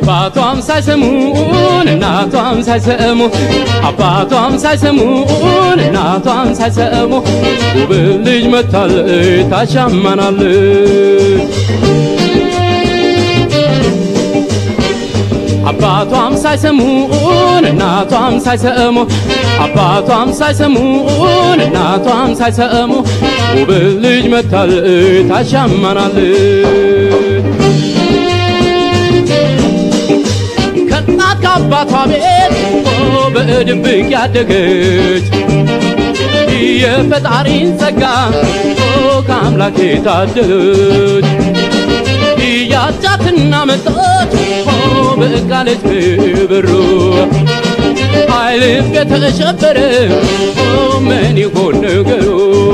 አባቷም ሳይሰሙን እናቷም ሳይሰሙ አባቷም ሳይሰሙን እናቷም ሳይሰሙ ውብ ልጅ መታለች ታሻማናለች አባቷም ሳይሰሙን እናቷም ሳይሰሙ አባቷም ሳይሰሙን እናቷም ሳይሰሙ ውብ ልጅ መታለች ታሻማናለች ከእናት ከአባቷ ቤት በድብቅ ያደገች የፈጣሪን ጸጋ ከአምላክ የታደለች ያጫትና መጣች በቃለች ብሩ አይልፍ የተሸበረ ምን ይሆን ነገሩ